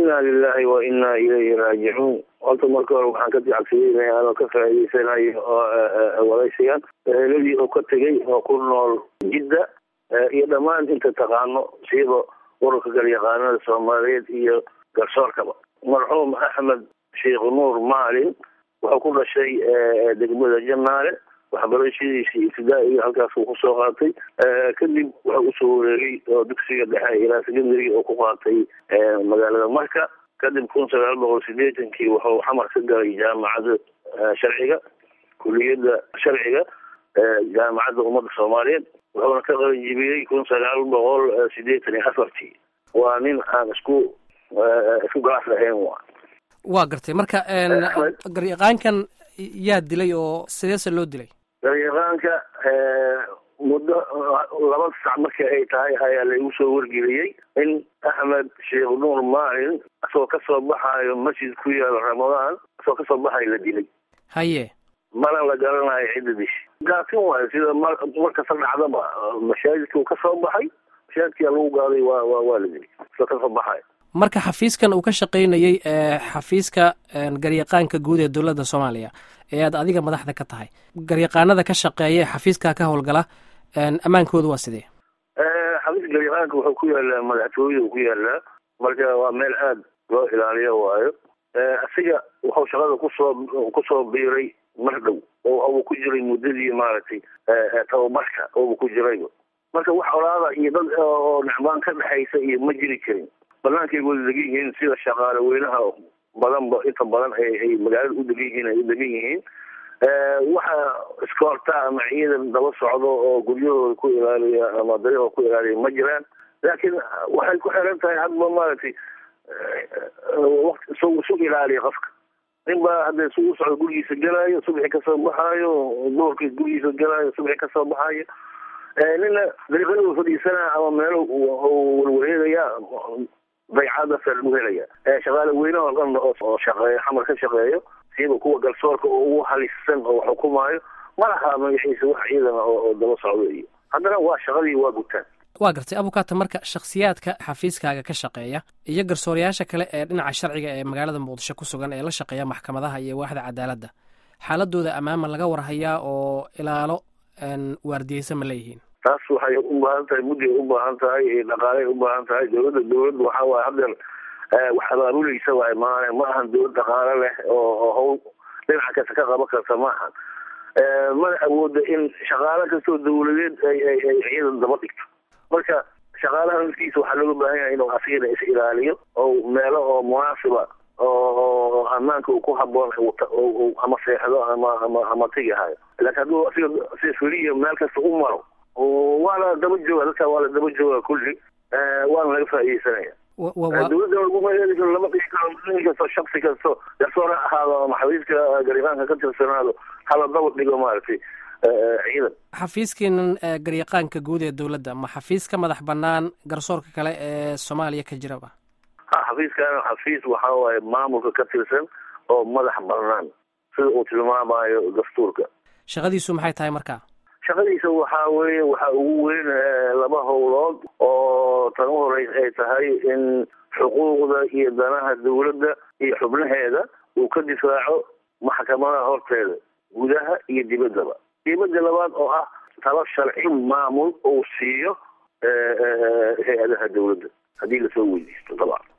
inna lilahi wa inna ilayhi raajicuun horta marka hore waxaan ka dacagsiyeynaya anoo ka faa'iideysanayo oo wadaysigan eheladii oo ka tegay oo ku nool jidda iyo dhammaan inta taqaano siiba ururka galyaqaanada soomaaliyeed iyo garsoorkaba marxuum axmed sheekh nuur maalin wuxuu ku dhashay degmada janaale waxbarashadiisii ibtidaa'iga halkaasuu kusoo qaatay kadib wuxuu usoo wareegay oo dugsiga dhexe ilaa secondary oo ku qaatay magaalada marka kadib kun sagaal boqol sideetankii wuxuu xamar ka galay jaamacadda sharciga kuliyadda sharciga jaamacadda ummadda soomaaliyeed wuxuuna ka qalanjibiyey kun sagaal boqol sideetan iyo afartii waa nin aan isku isku gaas lahayn wa waa gartay marka garyaqaankan yaa dilay oo sideese loo dilay garyaqaanka muddo laba sac markii ay tahay ayaa laigu soo wargeliyey in axmed sheekh nuur maalin isagoo kasoo baxaayo masjid ku yaalo ramadaan isagoo kasoo baxayo la dilay haye mana la garanayo cidda dishi gaatin waayo sida mar markasta dhacdaba mashaajidka uu kasoo baxay mashaajidkia lagu gaaday waa wa waa la dilay isagoo kasoo baxayo marka xafiiskan uu ka shaqaynayey xafiiska garyaqaanka guud ee dowladda soomaaliya ee aad adiga madaxda ka tahay garyaqaanada ka shaqeeya ee xafiiskaa ka howlgala ammaankooda waa sidee xafiiska garyaqaanka wuxuu ku yaalaa madaxtooyada ku yaalaa marka waa meel aada loo ilaaliyo waayo asiga wuxuu shaqada kusoo kusoo biiray mar dhow oo uu ku jiray muddadii maaragtay tababarka oobu ku jirayba marka wax olaada iyo dad oo necbaan ka dhexaysa iyo ma jiri jirin bannaankay wada degan yihiin sida shaqaale weynaha badanba inta badan ay magaalada u degan yihiin ay u degan yihiin waxa iskoorta ama ciidan daba socdo oo guryahooda ku ilaaliya ama daryahooda ku ilaaliya ma jiraan laakiin waxay ku xiran tahay hadba maaragtay waqti isu isu ilaaliya qofka nin baa hadda isugu socdo gurigiisa galaayo subaxi kasoo baxaayo duhurkii gurigiisa galaayo subaxi kasoo baxaayo nina dariiqada fadhiisanaa ama meelo warwareegaya daycadaasa lagu helaya shaqaale weyne oo dhan oo shaqeeyo xamar ka shaqeeyo siiba kuwa garsoorka oo ugu halisan oo xukumaayo ma laha magaciisa wax ciidana oo daba socdo iyo haddana waa shaqadii waa gutaan waa gartay abukaata marka shakhsiyaadka xafiiskaaga ka shaqeeya iyo garsoorayaasha kale ee dhinaca sharciga ee magaalada muqdisho ku sugan ee la shaqeeya maxkamadaha iyo waaxda cadaaladda xaaladooda ammaama laga warhayaa oo ilaalo waardiyeysa ma leeyihiin taas waxay u baahan tahay mudday u baahan tahay dhaqaalay u baahan tahay dowladda dowladda waxa waaye haddeer wax abaabulaysa waaye maane ma ahan dowlad dhaqaale leh oo hawl dhinaca kasta ka qaban karta ma ahan mana awooda in shaqaale kastoo dawladeed ay ay ay ciidan daba dhigto marka shaqaalaha naftiisa waxaa looga baahan yahay inuu asigana is ilaaliyo oo meelo oo munaasiba oo ammaanka uu ku haboon ama seexdo ama ama ama tegahayo laakiin hadduu asiga si feliya meel kasta u maro waana daba jooga dadka waa la daba jooga kulli waana laga faaideysanaya dowladda laguma heli karo lama dhigi karo nin kasto shaksi kasto garsoor ha ahaado ama xafiiska garyaqaanka ka tirsanaado hala daba dhigo maaragtay ciidan xafiiskiinan garyaqaanka guud ee dowladda ma xafiis ka madax banaan garsoorka kale ee soomaaliya ka jiraba ha xafiiskaana xafiis waxa waaye maamulka ka tirsan oo madax banaan sida uu tilmaamayo dastuurka shaqadiisu maxay tahay marka shaqadiisa waxaa weeye waxaa ugu weyn laba howlood oo tan u horeys ay tahay in xuquuqda iyo danaha dowladda iyo xubnaheeda uu ka difaaco maxkamadaha horteeda gudaha iyo dibaddaba dibadda labaad oo ah talo sharci maamul uu siiyo hay-adaha dowladda haddii lasoo weydiisto dabcan